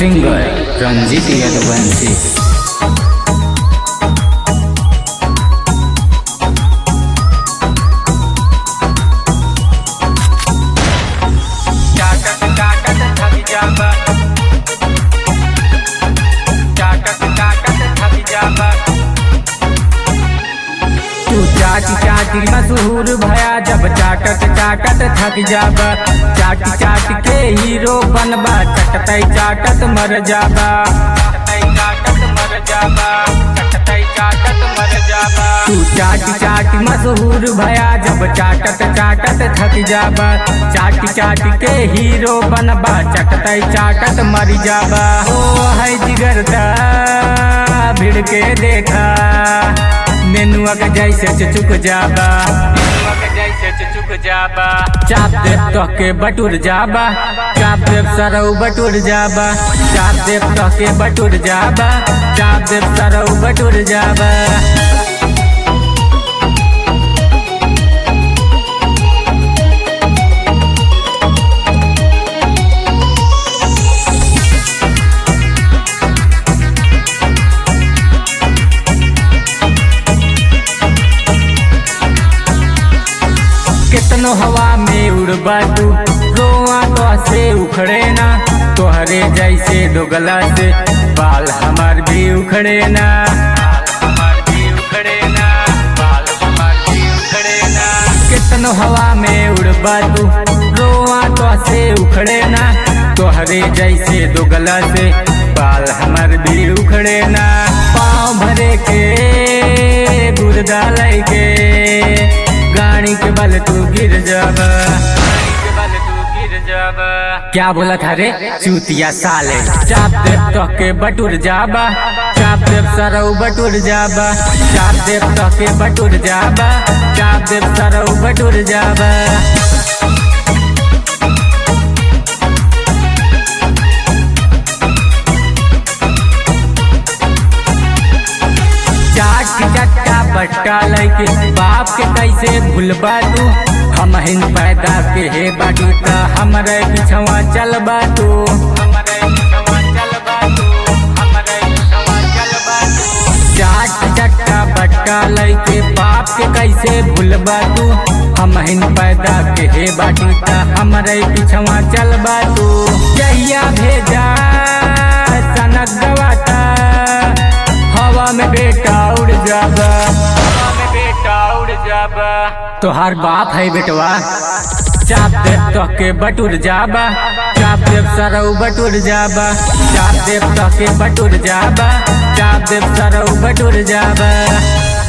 singer Ranjit Yaduvanshi चाटक चाटक थक जाबा चाटक चाटक थक जाबा तू चाटी चाटी मशहूर भया जब चाटत चाटत थक जाबा चाटी चाट के हीरो बनबा चटतई चाटत मर जाबा चटतई चाटत मर जाबा चटतई चाटत मर जाबा तू चाटी चाटी मशहूर भया जब चाटत चाटत थक जाबा चाटी चाट के हीरो बनबा चटतई चाटत मर जाबा ओ है जिगरदा भिड़ के देखा नेनुआ के जैसे चुचुक जाबा नेनुआ के जैसे चुचुक जाबा चाप देव तो के बटुर जाबा चाप देव सरऊ बटुर जाबा चाप देव तो के बटुर जाबा चाप देव सरऊ बटुर जाबा कितनो हवा में उड़बा तू रोआ तो से उखड़े ना तोहरे जैसे दोगला से बाल हमार भी उखड़े ना बाल हमार भी उखड़े ना बाल हमार भी उखड़े ना कितनो हवा में उड़बा तू रोआ तो से उखड़े ना तोहरे जैसे दोगला से बाल हमार भी उखड़े ना पाँव भरे के गुर्दा लय के गाड़ी के बल तू गिर जाबा गाड़ी के बल तू गिर जाबा क्या बोला था रे चूतिया साले चाप देव तो के बटुर जाबा चाप देव सरऊ बटुर जाबा चाप देव तो के बटुर जाबा चाप देव सरऊ बटुर जाबा चाट के चट्टा बट्टा लैके बाप के कैसे भूलबा तू हम हिन पैदा के हे बाटू त हमरे पिछवा चलबा तू हमरे पिछवा चलबा तू हमरे पिछवा चलबा तू चाट के चट्टा बट्टा लैके बाप के कैसे भूलबा तू हम हिन पैदा के हे बाटू त हमरे पिछवा चलबा तू जहिया भेजा सनक गवाता हवा में बेटा उड़ जाबा हवा में बेटा उड़ जाबा तोहार बाप है बेटवा चाप देव तो के बटुर जाबा चाप देव सरऊ बटुर जाबा चाप देव तो के बटुर जाबा चाप देव सरऊ बटुर जाबा